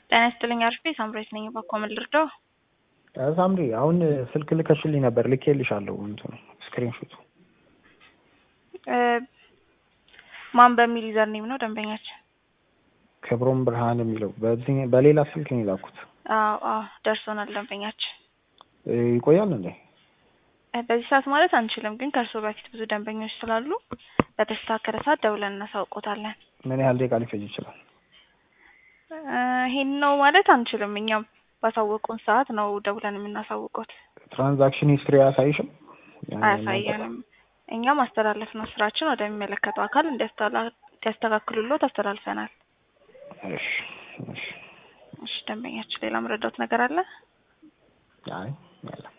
ጤና ይስጥልኝ አርፌ ሳምሬት ነኝ። ባኮ ምን ልርዳው? ሳምሪ አሁን ስልክ ልከሽልኝ ነበር ልኬልሻለሁ። እንትኑ ስክሪንሾቱ ማን በሚል ዩዘር ኔም ነው ደንበኛችን? ክብሮም ብርሃን የሚለው በዚህ በሌላ ስልክ ነው የላኩት። አዎ አዎ ደርሶናል ደንበኛችን። ይቆያል እንዴ? በዚህ ሰዓት ማለት አንችልም፣ ግን ከእርስዎ በፊት ብዙ ደንበኞች ስላሉ በተስተካከለ ሰዓት ደውለን እናሳውቆታለን። ምን ያህል ደቂቃ ሊፈጅ ይችላል? ይሄን ነው ማለት አንችልም። እኛም ባሳወቁን ሰዓት ነው ደውለን የምናሳውቆት። ትራንዛክሽን ሂስትሪ አያሳይሽም? አያሳየንም። እኛም አስተላለፍ ነው ስራችን ወደሚመለከተው አካል እንዲያስተካክሉሎት አስተላልፈናል። እሺ እሺ እሺ ደንበኛችን ሌላ መረዳት ነገር አለ? አይ ያለ